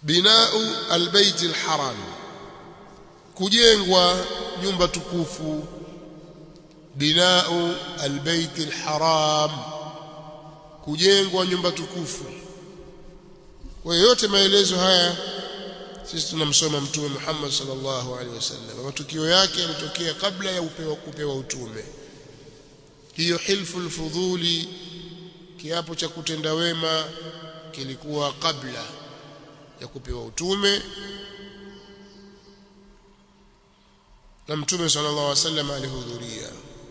binau albayt alharam kujengwa nyumba tukufu binau albayt alharam kujengwa nyumba tukufu kwa yote maelezo haya sisi tunamsoma mtume Muhammad sallallahu alaihi wasallam matukio yake yalitokea kabla ya upewa kupewa utume hiyo hilfu alfudhuli kiapo cha kutenda wema kilikuwa kabla ya kupewa utume na mtume sallallahu alaihi wasallam alihudhuria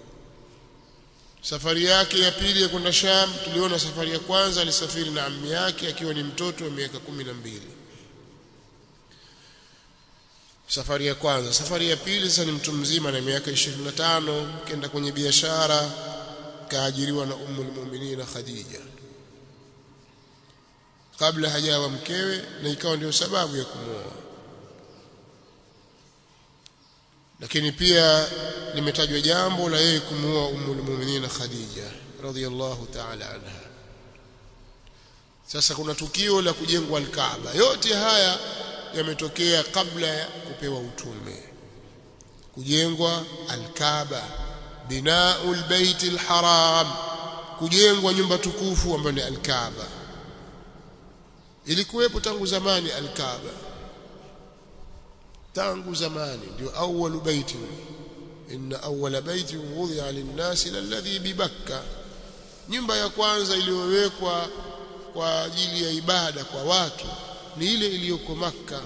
safari yake ya pili ya kwenda Sham tuliona safari ya kwanza alisafiri na ammi yake akiwa ni mtoto wa miaka kumi na mbili safari ya kwanza safari ya pili sasa ni mtu mzima na miaka 25 kenda kwenye biashara kaajiriwa na ummu almu'minin Khadija kabla hajawa mkewe na ikawa ndio sababu ya kumwoa lakini pia limetajwa jambo la yeye kumuoa ummu almu'minin Khadija radhiyallahu ta'ala anha sasa kuna tukio la kujengwa al-Kaaba yote haya yametokea kabla ya kupewa utume kujengwa al-Kaaba binaul baitil haram kujengwa nyumba tukufu ambayo ni al-Kaaba ilikuwepo tangu zamani al-Kaaba tangu zamani ndio awwalu baiti inna awwala baiti wudhi'a lin-nasi alladhi bibakka nyumba ya kwanza iliyowekwa kwa ajili ya ibada kwa watu ni ile iliyoko Makka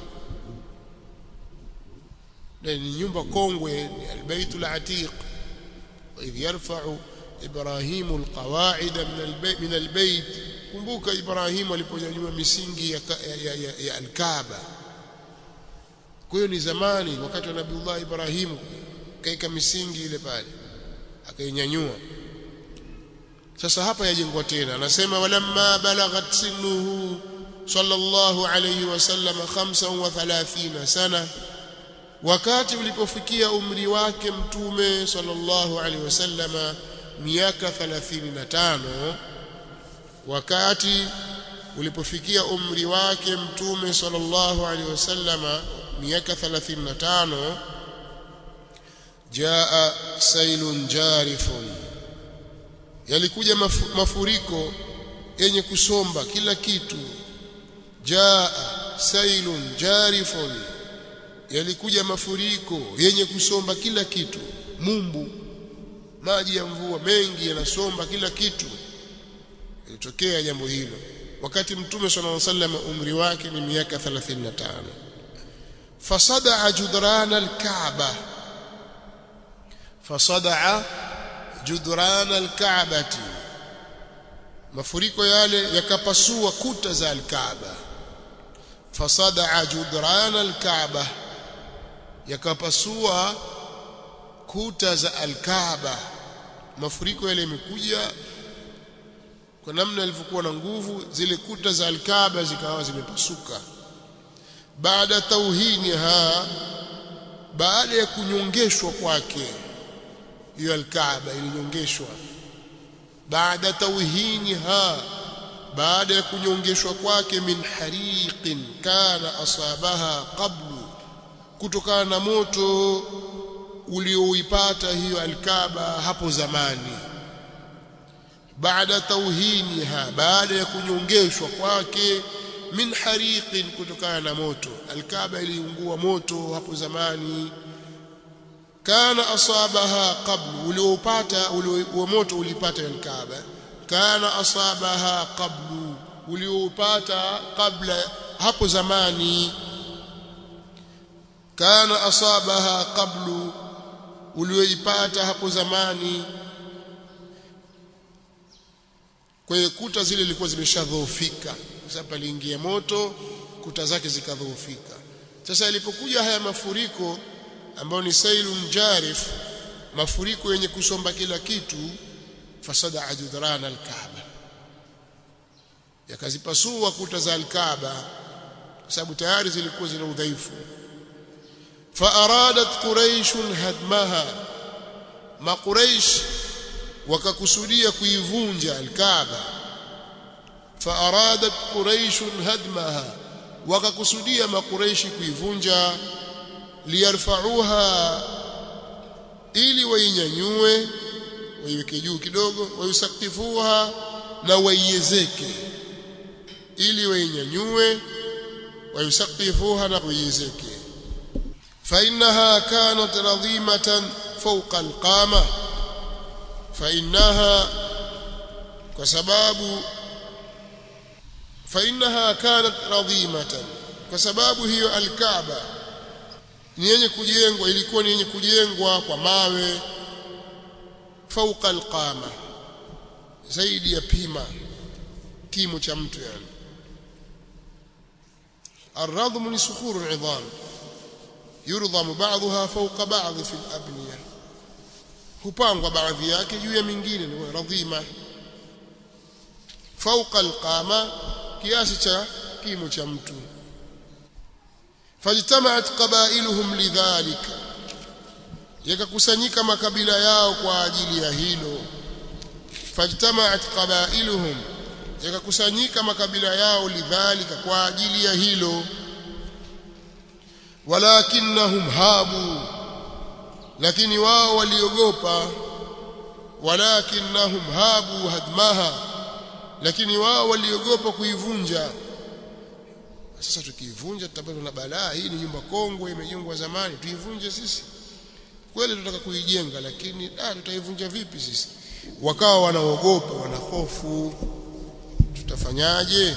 na ni nyumba kongwe ni albaytul atiq idh yarfa'u ibrahimu alqawa'id min albayt min albayt kumbuka ibrahimu aliponyanyua misingi ya, ya, ya, ya alkaaba kwa hiyo ni zamani wakati wa nabiullah ibrahimu kaika misingi ile pale akainyanyua sasa hapa yajengwa tena anasema walamma balaghat sinuhu sallallahu alayhi wasallam 35 sana wakati ulipofikia umri wake mtume sallallahu alayhi wasallam miaka 35 wakati ulipofikia umri wake mtume sallallahu alayhi wasallam miaka 35 jaa sailun jarifun yalikuja mafuriko yenye kusomba kila kitu jaa sailun jarifun yalikuja mafuriko yenye kusomba kila kitu mumbu maji ya mvua mengi yanasomba kila kitu ilitokea jambo hilo wakati mtume sallallahu alaihi wasallam umri wake ni miaka 35 fasadaa judrana alkaaba fasadaa judrana alkaabati mafuriko yale yakapasua kuta za alkaaba fasadaa judrana alkaaba yakapasua kuta za alkaaba mafuriko yale yamekuja kwa namna ilivyokuwa na nguvu zile kuta za alkaaba zikawa zimepasuka baada tauhiniha baada ya kunyongeshwa kwake hiyo alkaaba ilinyongeshwa baada tauhiniha baada ya kunyongeshwa kwake min hariqin kana asabaha qablu kutokana na moto ulioipata hiyo alkaba hapo zamani baada tauhiniha baada ya kunyongeshwa kwake min hariqin kutokana na moto alkaba iliungua moto hapo zamani kana asabaha qablu uliopata ulio moto ulipata alkaaba kana asabaha qablu uliopata kabla hapo zamani kana asabaha qablu ulioipata hapo zamani kwa hiyo kuta zile zilikuwa zimeshadhoofika kwa sababu aliingia moto kuta zake zikadhoofika sasa yalipokuja haya mafuriko ambayo ni sailun jarif mafuriko yenye kusomba kila kitu fasada ajudran alkaaba yakazipasua kuta za alkaaba kwa sababu tayari zilikuwa zina udhaifu faaradat quraish hadmaha maquraish wakakusudia kuivunja alkaaba faaradat quraish hadmaha wakakusudia makureishi kuivunja liyarfauha ili wainyanyue waiweke juu kidogo wayusakifuha na waiezeke ili wainyanyue wayusakifuha na waiezeke فإنها كانت رضيمة فوق القامة فإنها وسباب فإنها كانت رضيمة وسباب هي الكعبة ni yenye kujengwa ilikuwa ni yenye kujengwa kwa mawe fauqa alqama zaidi ya pima kimo cha mtu yani الرضم لصخور العظام يرضم بعضها فوق بعض في الأبنية hupangwa baadhi yake juu ya mingine ni radhima fauqa alqama kiasi cha kimo cha mtu fajtamaat qabailuhum lidhalika yakakusanyika makabila yao kwa ajili ya hilo fajtamaat qabailuhum yakakusanyika makabila yao lidhalika kwa ajili ya hilo walakinnahum habu lakini wao waliogopa walakinnahum habu hadmaha lakini wao waliogopa kuivunja sasa tukiivunja tutapata na balaa hii ni nyumba kongwe imejengwa zamani tuivunje sisi kweli tunataka kuijenga lakini ah tutaivunja vipi sisi wakawa wanaogopa wana hofu tutafanyaje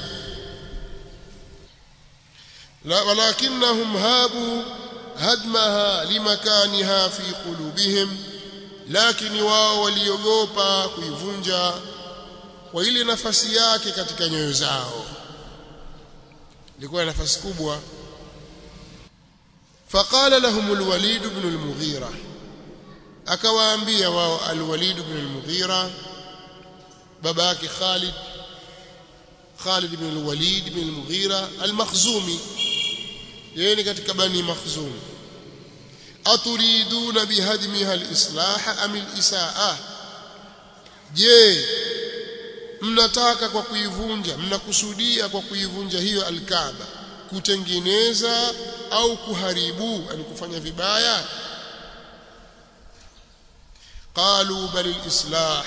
la walakinnahum habu hadmaha limakaniha fi qulubihim lakini wao waliogopa kuivunja kwa ile nafasi yake katika nyoyo zao ilikuwa nafasi kubwa فقال لهم الوليد بن المغيرة akawaambia wao al-Walid ibn al-Mughira baba yake Khalid Khalid ibn al-Walid ibn al-Mughira al-Makhzumi yeye ni katika bani Makhzum aturiduna bihadmiha al-islah am al-isaa je mnataka kwa kuivunja mnakusudia kwa kuivunja hiyo al-Kaaba kutengeneza au kuharibu yani kufanya vibaya qalu bal al-islah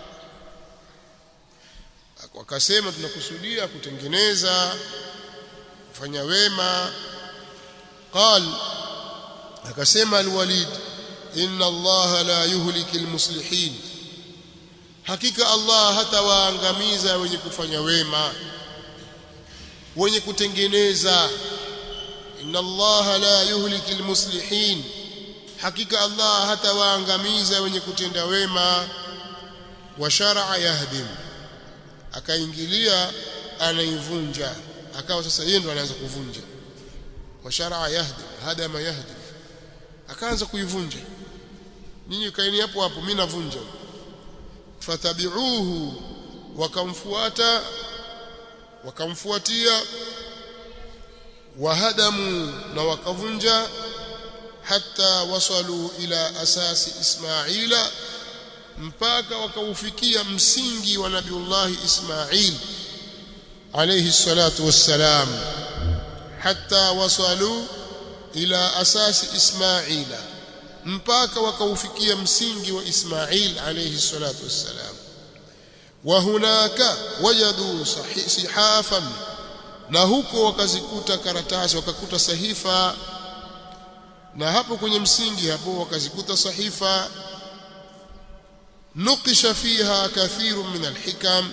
wakasema tunakusudia kutengeneza kufanya wema qal akasema al-walid inna Allah la yuhliki al-muslihin hakika Allah hatawaangamiza wenye kufanya wema wenye kutengeneza inna Allah la yuhliki al-muslihin hakika Allah hatawaangamiza wenye kutenda wema wa shar'a yahdim akaingilia anaivunja akawa sasa yeye ndo anaanza kuvunja wa shar'a yahdim hadama yahdim akaanza kuivunja ninyi kaeni hapo hapo mimi navunja fatabi'uhu wakamfuata wakamfuatia wahadamu na wakavunja hatta wasalu ila asasi Ismaila mpaka wakaufikia msingi wa Nabiullah Ismail alayhi salatu wassalam hatta wasalu ila asasi Ismaila mpaka wakaufikia msingi wa Ismail alayhi salatu wassalam wa hunaka wajadu sihafan na huko wakazikuta karatasi wakakuta sahifa na hapo kwenye msingi hapo wakazikuta sahifa nukisha fiha kathiru min alhikam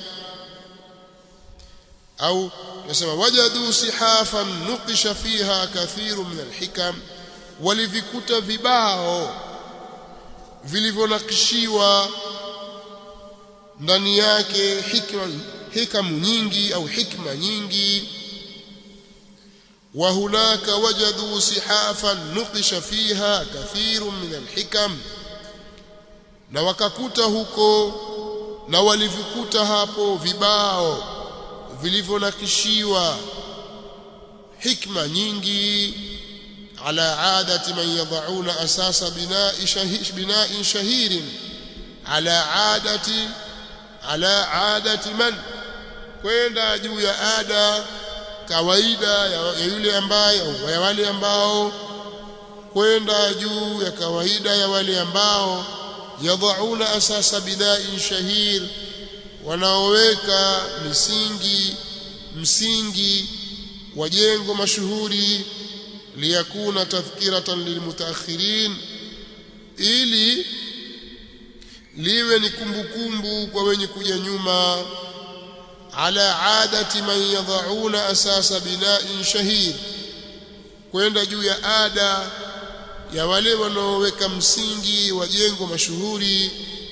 au nasema wajadu sihafan nukisha fiha kathiru min alhikam walivikuta vibao vilivyonakishiwa ndani yake hikma hikamu nyingi au hikma nyingi وهناك وجدوا سحافا نقش فيها كثير من الحكم na wakakuta huko na walivikuta hapo vibao vilivyonakishiwa hikma nyingi ala adati man yad'una asasa bina'i shahih bina'in shahirin ala adati ala adati man kwenda juu ya ada kawaida ya, ya yule ambaye au ya wale ambao kwenda juu ya kawaida ya wale ambao yadhauna asasa bidai shahir wanaoweka misingi msingi wa jengo mashuhuri liyakuna tadhkiratan lilmutaakhirin ili liwe ni kumbukumbu kwa wenye kuja nyuma ala adati man yadhauna asasa bina'in shahir kwenda juu ya ada ya wale wanaoweka msingi wa jengo mashuhuri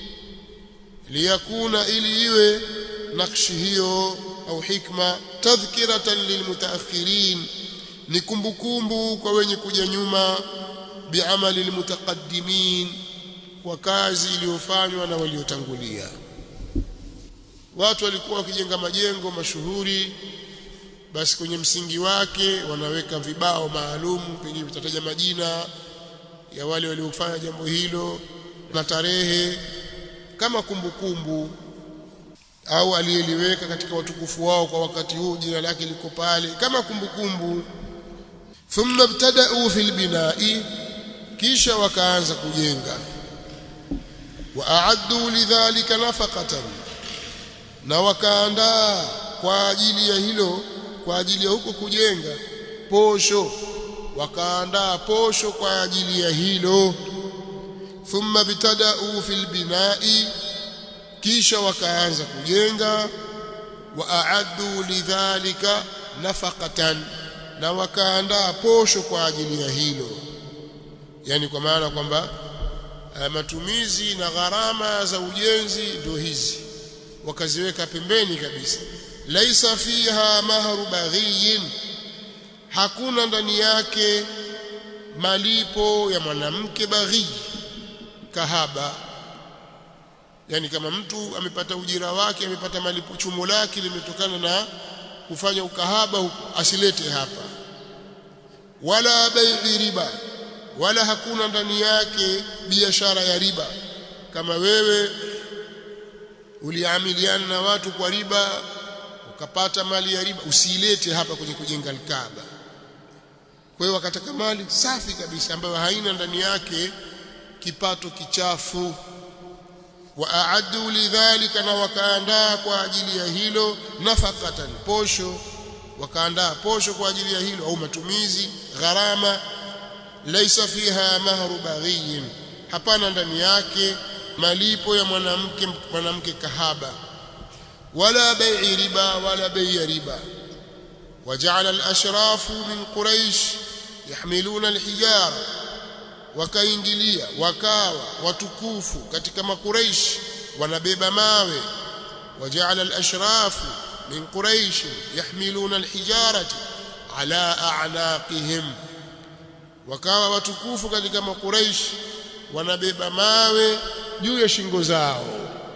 liyakuna ili iwe nakshi hiyo au hikma tadhkiratan lilmutaakhirin ni kumbukumbu kwa wenye kuja nyuma biamali almutaqaddimin kwa kazi iliyofanywa na waliotangulia watu walikuwa wakijenga majengo mashuhuri basi kwenye msingi wake wanaweka vibao maalum pengine vitataja majina ya wale waliofanya jambo hilo na tarehe kama kumbukumbu au aliyeliweka katika watukufu wao kwa wakati huu jina lake liko pale kama kumbukumbu thumma ibtada'u fil bina'i kisha wakaanza kujenga wa a'addu lidhalika nafaqatan na wakaandaa kwa ajili ya hilo kwa ajili ya huko kujenga posho wakaandaa posho kwa ajili ya hilo thumma bitada'u fil bina'i kisha wakaanza kujenga wa a'addu lidhalika nafaqatan na wakaandaa posho kwa ajili ya hilo yani kwa maana kwamba matumizi na gharama za ujenzi ndio hizi wakaziweka pembeni kabisa laisa fiha mahru baghiyin hakuna ndani yake malipo ya mwanamke baghi kahaba yani kama mtu amepata ujira wake amepata malipo chumo lake limetokana na kufanya ukahaba huko asilete hapa wala bai'i riba wala hakuna ndani yake biashara ya riba kama wewe uliamiliana na watu kwa riba ukapata mali ya riba usiilete hapa kwenye kujenga alkaaba kwa hiyo wakataka mali safi kabisa ambayo haina ndani yake kipato kichafu wa aaddu lidhalika na wakaandaa kwa ajili ya hilo nafaqatan posho wakaandaa posho kwa ajili ya hilo au matumizi gharama laisa fiha mahru baghiyin hapana ndani yake malipo ya mwanamke mwanamke kahaba wala bai'i riba wala bai'i riba وجعل الاشراف من قريش يحملون الحجاره wakaingilia wakawa watukufu katika makuraish wanabeba mawe وجعل الاشراف من قريش يحملون الحجاره على اعناقهم wakawa watukufu katika makuraish wanabeba mawe juu ya shingo zao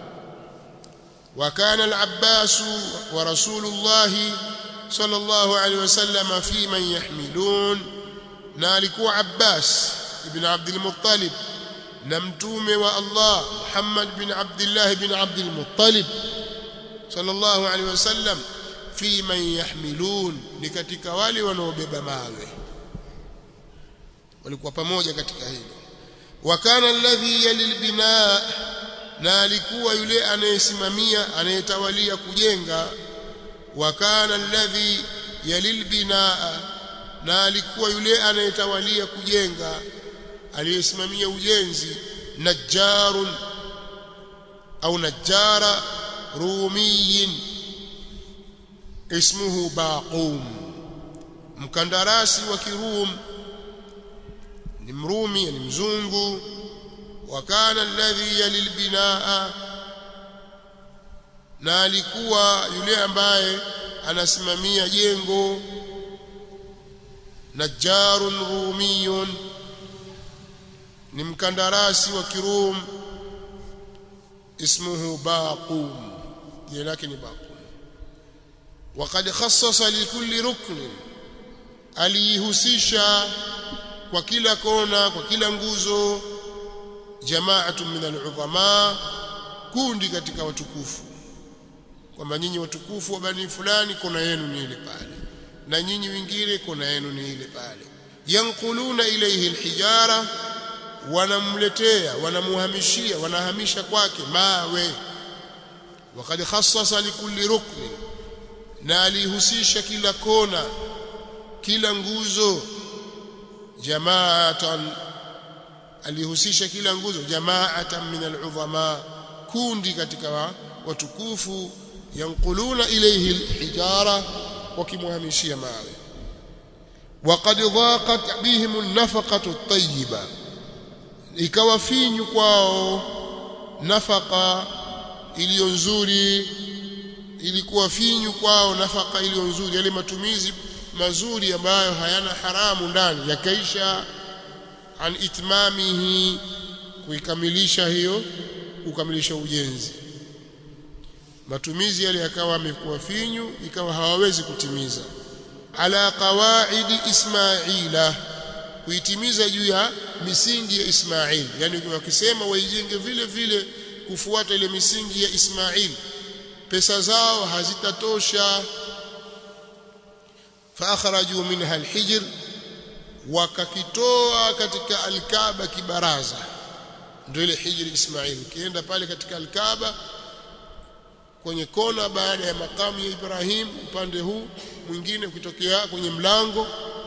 وكان العباس ورسول الله صلى الله عليه وسلم في من يحملون نالكوا عباس ابن عبد المطلب نمتوم والله محمد بن عبد الله بن عبد المطلب صلى الله عليه وسلم في من يحملون ni katika wale wanaobeba mawe walikuwa pamoja katika hilo wakana alladhi yalil binaa na alikuwa yule anayesimamia anayetawalia kujenga wakana alladhi yalil binaa na alikuwa yule anayetawalia kujenga aliyesimamia ujenzi najjarun au najjara rumiyin ismuhu baqum mkandarasi wa kirum ni mrumi ni mzungu wakana alladhi yalil binaa na alikuwa yule ambaye anasimamia jengo najjarun rumiyun ni mkandarasi wa kirum ismuhu baqum jina lake ni baqum وقد خصص لكل ركن alihusisha kwa kila kona kwa kila nguzo jamaatu min al-udhama kundi katika watukufu kwamba nyinyi watukufu wa bani fulani kona yenu ni ile pale na nyinyi wengine kona yenu ni ile pale yanquluna ilayhi alhijara wanamletea wanamuhamishia wanahamisha kwake mawe وقد خصص لكل ركن na alihusisha kila kona kila nguzo jamaatan alihusisha kila nguzo jamaatan min al'udhama kundi katika watukufu yanquluna ilayhi alhijara wakimuhamishia mawe وقد ضاقت بهم النفقه الطيبه ikawa finyu kwao nafaka iliyo nzuri ilikuwa finyu kwao nafaka iliyo nzuri yale matumizi mazuri ambayo hayana haramu ndani yakaisha an itmamihi kuikamilisha hiyo kukamilisha ujenzi matumizi yale yakawa yamekuwa finyu ikawa hawawezi kutimiza ala qawaidi ismaila kuitimiza juu ya misingi ya Ismail yani wakisema waijenge vile vile kufuata ile misingi ya Ismail pesa zao hazitatosha faakhraju minha alhijr wakakitoa katika alkaaba kibaraza ndio ile hijri Ismail ukienda pale katika alkaaba kwenye kona baada ya makamu ya Ibrahim upande huu mwingine ukitokea kwenye mlango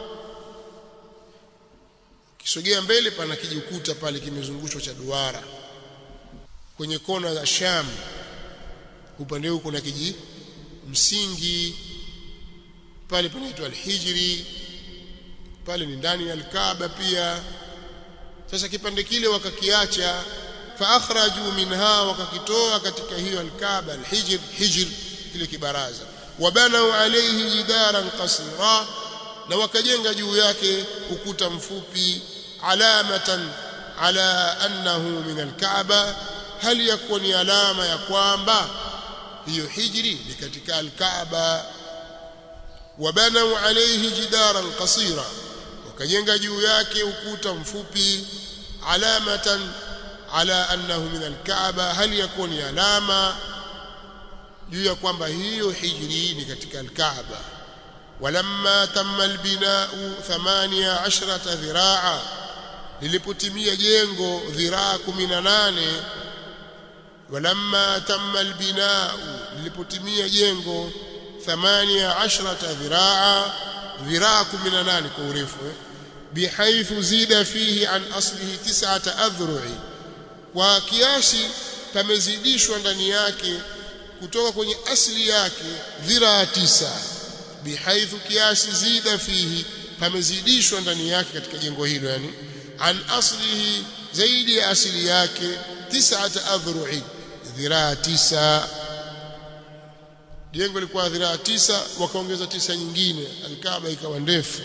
kisogea mbele pana kijikuta pale kimezungushwa cha duara kwenye kona za Sham upande huu kuna kiji msingi pale panaitwa al-Hijri pale ni ndani ya al-Kaaba pia sasa kipande kile wakakiacha fa akhraju minha wakakitoa katika hiyo al-Kaaba al-Hijr hijr kile kibaraza wabanau alayhi jidaran qasira na wakajenga juu yake ukuta mfupi alamatan ala annahu min al-Kaaba hali yakuwa ni alama ya kwamba hiyo hijri ni katika al-Kaaba wabanau alayhi jidaran qasira wakajenga juu yake ukuta mfupi alamatan ala annahu min al-Kaaba hali yakuwa ni alama juu ya kwamba hiyo hijri ni katika al-Kaaba walamma tamma al-bina'u 18 dhiraa lilipotimia jengo dhiraa 18 walamma tamma al-bina'u lilipotimia jengo 18 dhiraa dhiraa 18 kwa urefu eh? bihaithu zida fihi an aslihi tis'ata adhru'i kwa kiasi pamezidishwa ndani yake kutoka kwenye asli yake dhiraa tisa bihaithu kiasi zida fihi pamezidishwa ndani yake katika jengo hilo yani an aslihi zaidi ya asili yake tis'ata adhru'i dhiraa tisa jengo lilikuwa dhiraa tisa wakaongeza tisa nyingine alkaaba ikawa ndefu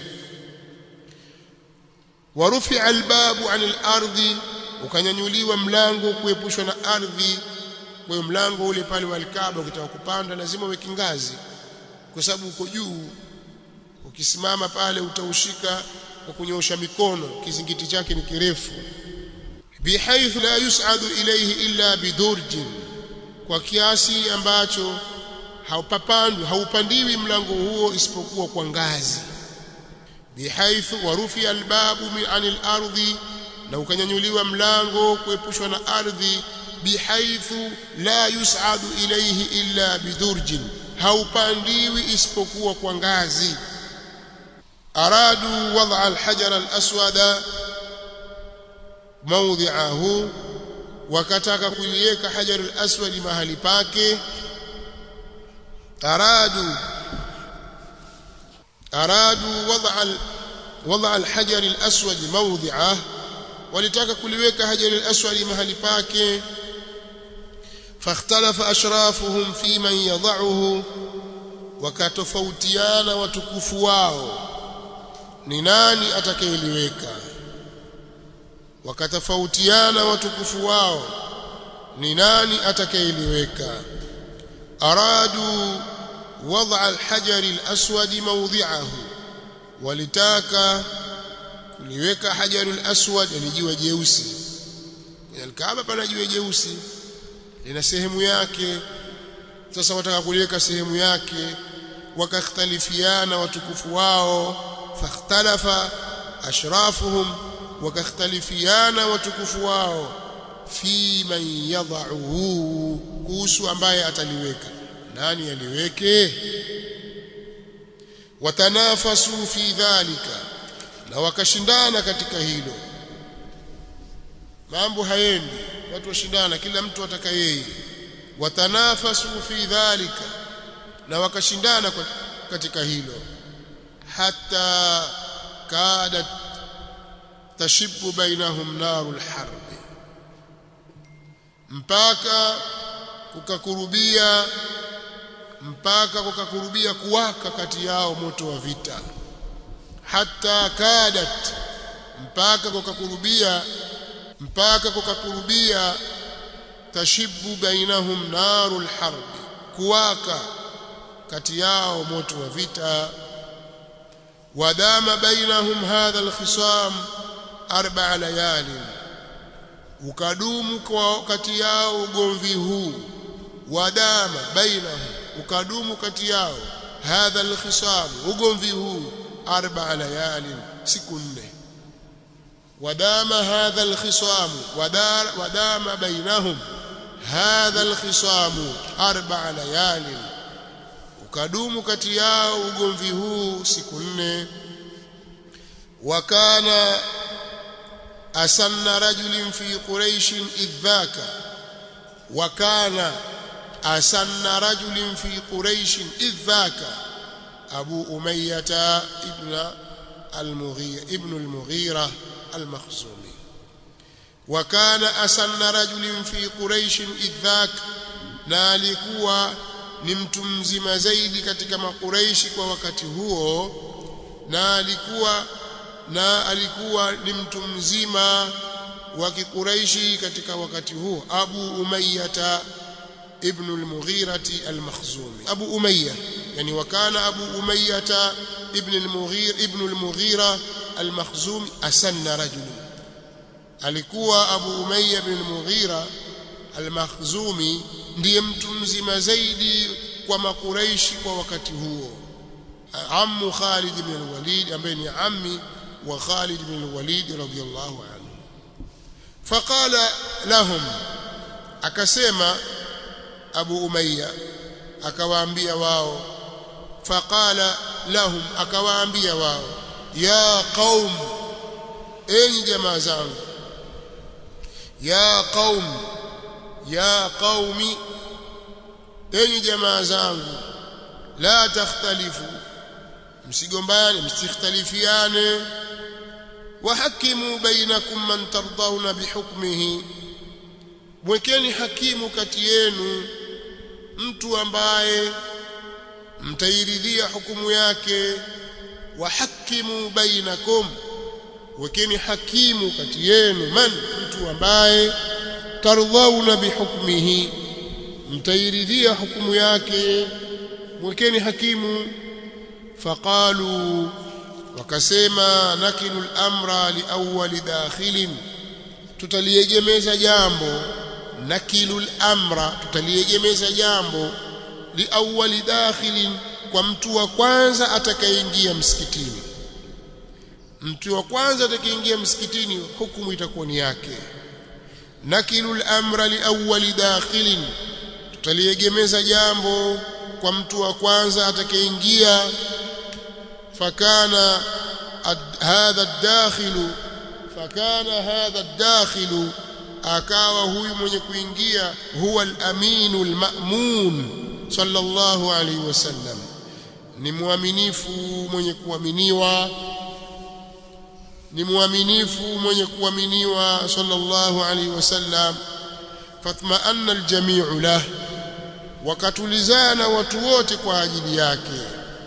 warufi albabu anil ardhi ukanyanyuliwa mlango kuepushwa na ardhi kwa mlango ule pale wa alkaaba ukitaka kupanda lazima uweke ngazi kwa sababu uko juu ukisimama pale utaushika kwa kunyoosha mikono kizingiti chake ni kirefu bihaithu la yus'adu ilayhi illa bidurjin kwa kiasi ambacho haupapandwi haupandiwi mlango huo isipokuwa kwa ngazi bihaithu warufi albabu min anil ardhi na ukanyanyuliwa mlango kuepushwa na ardhi bihaithu la yus'adu ilayhi illa bidurjin haupandiwi isipokuwa kwa ngazi aradu wad'a alhajar alaswada mawdhi'ahu wakataka kuliweka hajar alaswad mahali pake aradu aradu wad'a wad'a alhajar alaswad mawdhi'ahu walitaka kuliweka hajar alaswad mahali pake فاختلف أشرافهم في من يضعه wakatofautiana watukufu wao ni nani atakayeliweka wakatofautiana watukufu wao ni nani atakayeliweka aradu wad'a alhajar alaswad mawdhi'ahu walitaka kuliweka hajar alaswad yani jiwe jeusi kwenye alkaaba pana jiwe jeusi lina sehemu yake sasa wataka kuliweka sehemu yake wakakhtalifiana watukufu wao fakhtalafa ashrafuhum wakakhtalifiana watukufu wao fi man yadha'uhu kuhusu ambaye ataliweka nani aliweke watanafasu fi dhalika na wakashindana katika hilo mambo hayendi watu washindana kila mtu ataka yeye watanafasu fi dhalika na wakashindana katika hilo hata kadat tashibu bainahum narul harbi mpaka kukakurubia mpaka kukakurubia kuwaka kati yao moto wa vita hata kadat mpaka kukakurubia mpaka kukakurubia tashibu bainahum narul harbi kuwaka kati yao moto wa vita wadama bainahum hadha alkhisam arba'a layalin ukadumu kwa kati yao ugomvi huu wadama bainahum ukadumu kati yao hadha alkhisam ugomvi huu arba'a layalin siku nne wadama hadha alkhisam wadama bainahum hadha alkhisam arba'a layalin ukadumu kati yao ugomvi huu siku nne wakana asanna rajulin fi quraish idhaka wakana asanna rajulin fi quraish idhaka abu umayyah ibn al-mughira ibn al-mughira al-makhzumi وكان أسن رجل في قريش إذ ذاك na alikuwa ni mtu mzima zaidi katika makureishi kwa wakati huo na alikuwa na alikuwa ni mtu mzima wa kikureishi katika wakati huo Abu Umayyah ibn al-Mughirati al-Makhzumi Abu Umayyah yani wakana Abu Umayyah ibn al-Mughira ibn al-Mughira al-Makhzumi asanna rajul alikuwa Abu Umayyah ibn al-Mughira al-Makhzumi ndiye mtu mzima zaidi kwa makuraishi kwa wakati huo ammu Khalid ibn al-Walid ambaye ni ammi wa Khalid ibn al-Walid radiyallahu anhu faqala lahum akasema Abu Umayya akawaambia wao faqala lahum akawaambia wao ya qaum enyi jamaa zangu ya qaum ya qaumi enyi jamaa zangu la takhtalifu msigombane msikhtalifiane wahakimu bainakum man tardawna bihukmihi mwekeni hakimu kati yenu mtu ambaye mtairidhia hukumu yake wahakimu bainakum wekeni hakimu kati yenu man mtu ambaye tardhauna bihukmihi mtairidhia hukumu yake mwekeni hakimu faqalu wakasema nakilu al-amra liawwali dakhilin tutaliegemeza jambo nakilu al-amra tutaliegemeza jambo liawwali dakhilin kwa mtu wa kwanza atakayeingia msikitini mtu wa kwanza atakayeingia msikitini hukumu itakuwa ni yake nakilu al-amra liawwali dakhilin tutaliegemeza jambo kwa mtu wa kwanza atakayeingia fakana hadha ad-dakhilu fakana hadha ad-dakhilu akawa huyu mwenye kuingia huwa al-aminu al-ma'mun sallallahu alayhi wasallam ni muaminifu mwenye kuaminiwa ni muaminifu mwenye kuaminiwa sallallahu alayhi wasallam fatma'anna al-jami'u lah wakatulizana watu wote kwa ajili yake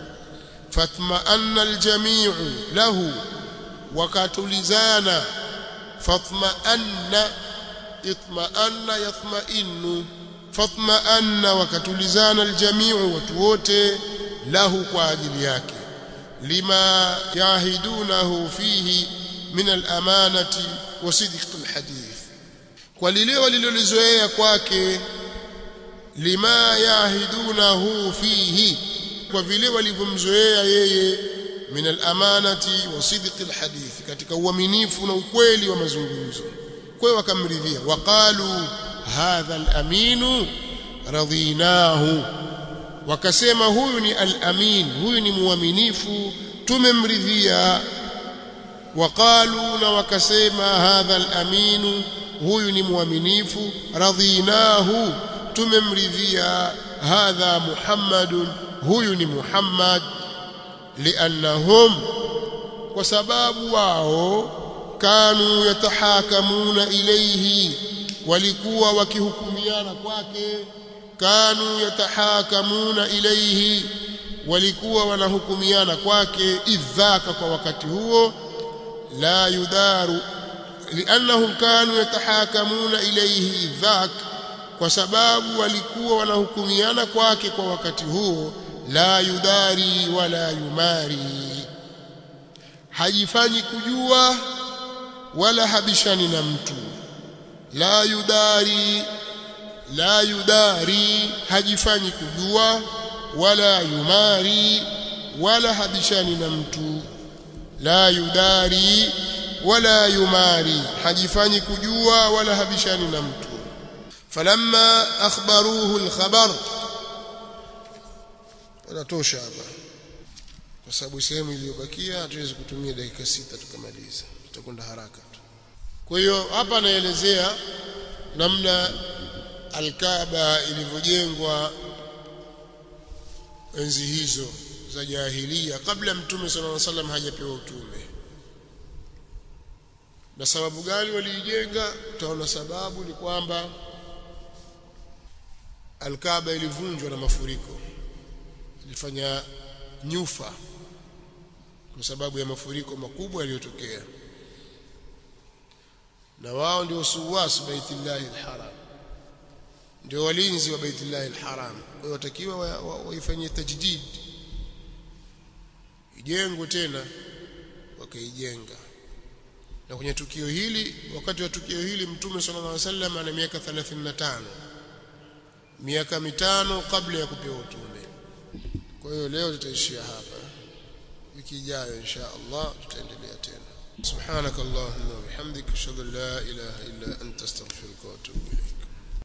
fatma'anna al-jami'u lahu wakatulizana fatma'anna itma'anna yatma'innu fatma'anna wakatulizana al-jami'u watu wote lahu kwa ajili yake lima yahidunahu fihi min al-amanati wa sidq al-hadith kwa lile walilolizoea kwake lima yahidunahu fihi kwa vile walivyomzoea yeye min al-amanati wa sidqi al-hadith katika uaminifu na ukweli wa mazungumzo kwa hiyo wakamridhia waqalu hadha al-aminu radhinahu wakasema huyu ni al-amin huyu ni muaminifu tumemridhia waqalu na wakasema hadha al-aminu huyu ni muaminifu radhinahu tumemridhia hadha muhammadun huyu ni muhammad liannahum kwa sababu wao kanu yatahakamuna ilayhi walikuwa wakihukumiana kwake kanu yatahakamuna ilayhi walikuwa wanahukumiana kwake idhaka kwa wakati huo la yudaru liannahum kanu yatahakamuna ilayhi idhak kwa sababu walikuwa wanahukumiana kwake kwa wakati huo la yudari wala yumari hajifanyi kujua wala habishani na mtu la yudari la yudari hajifanyi kujua wala yumari wala habishani na mtu la yudari wala yumari hajifanyi kujua wala habishani na mtu falamma akhbaruhu alkhabar inatosha hapa kwa sababu sehemu iliyobakia hatuwezi kutumia dakika sita tukamaliza tutakwenda haraka tu kwa hiyo hapa anaelezea namna alkaaba ilivyojengwa enzi hizo za jahilia kabla mtume sallallahu alaihi wasallam hajapewa utume na sababu gani waliijenga utaona sababu ni kwamba alkaaba ilivunjwa na mafuriko ilifanya nyufa kwa sababu ya mafuriko makubwa yaliyotokea na wao ndio suwas baitillahi alharam ndio walinzi wa baitillahi alharam kwa hiyo watakiwa waifanyie wa, wa tajdid ijengwe tena wakaijenga na kwenye tukio hili wakati wa tukio hili mtume sallallahu alaihi wasallam ana miaka 35 miaka mitano kabla ya kupewa utume kwa hiyo leo tutaishia hapa wiki ijayo insha Allah tutaendelea tena سبحانك اللهم وبحمدك اشهد ان لا اله الا انت استغفرك واتوب اليك